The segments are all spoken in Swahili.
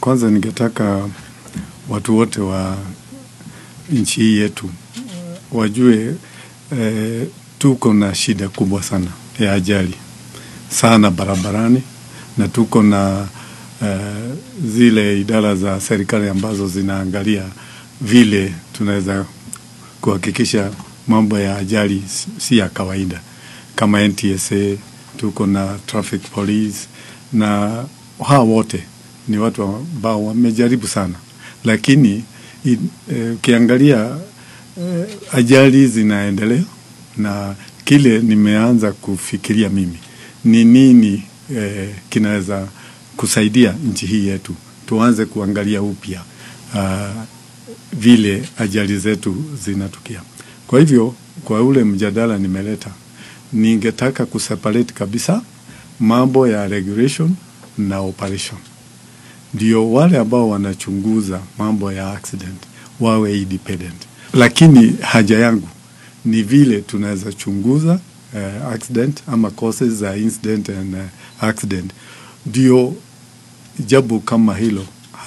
Kwanza ningetaka watu wote wa nchi hii yetu wajue eh, tuko na shida kubwa sana ya ajali sana barabarani, na tuko na eh, zile idara za serikali ambazo zinaangalia vile tunaweza kuhakikisha mambo ya ajali si ya kawaida, kama NTSA, tuko na traffic police, na hawa wote ni watu ambao wamejaribu sana, lakini ukiangalia eh, ajali zinaendelea, na kile nimeanza kufikiria mimi ni nini eh, kinaweza kusaidia nchi hii yetu, tuanze kuangalia upya uh, vile ajali zetu zinatukia. Kwa hivyo kwa ule mjadala nimeleta, ningetaka kuseparate kabisa mambo ya regulation na operation, ndio wale ambao wanachunguza mambo ya accident wawe independent, lakini haja yangu ni vile tunaweza chunguza uh, accident ama causes za incident and uh, accident, ndio jambo kama hilo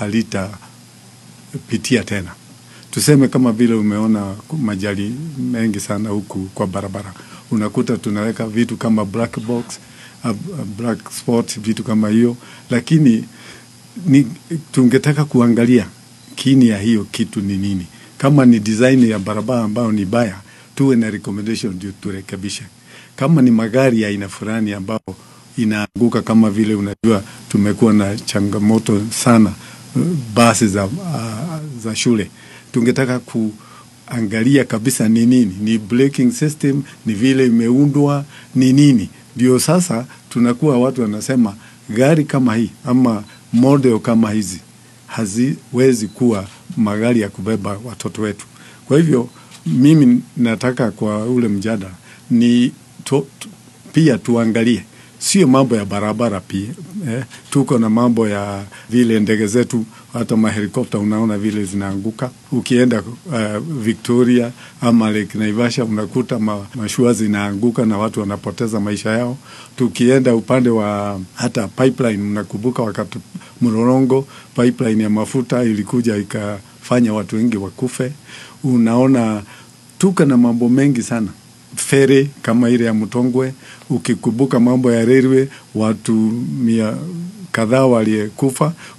halitapitia tena. Tuseme kama vile umeona majali mengi sana huku kwa barabara, unakuta tunaweka vitu kama black box, uh, black spot, vitu kama hiyo, lakini ni, tungetaka kuangalia kini ya hiyo kitu ni nini. Kama ni design ya barabara ambayo ni baya, tuwe na recommendation ndio turekebishe. Kama ni magari ya aina fulani ambao inaanguka, kama vile unajua tumekuwa na changamoto sana basi za, uh, za shule tungetaka kuangalia kabisa ni nini, ni braking system, ni vile imeundwa, ni nini. Ndio sasa tunakuwa watu wanasema gari kama hii ama model kama hizi haziwezi kuwa magari ya kubeba watoto wetu. Kwa hivyo mimi nataka kwa ule mjadala ni to, to, pia tuangalie sio mambo ya barabara pia eh, tuko na mambo ya vile ndege zetu hata mahelikopta unaona vile zinaanguka. Ukienda uh, Victoria ama Lake Naivasha unakuta ma, mashua zinaanguka na watu wanapoteza maisha yao. Tukienda upande wa hata pipeline, unakumbuka wakati Mlolongo pipeline ya mafuta ilikuja ikafanya watu wengi wakufe. Unaona tuko na mambo mengi sana feri kama ile ya Mtongwe. Ukikumbuka mambo ya railway, watu mia kadhaa waliyekufa.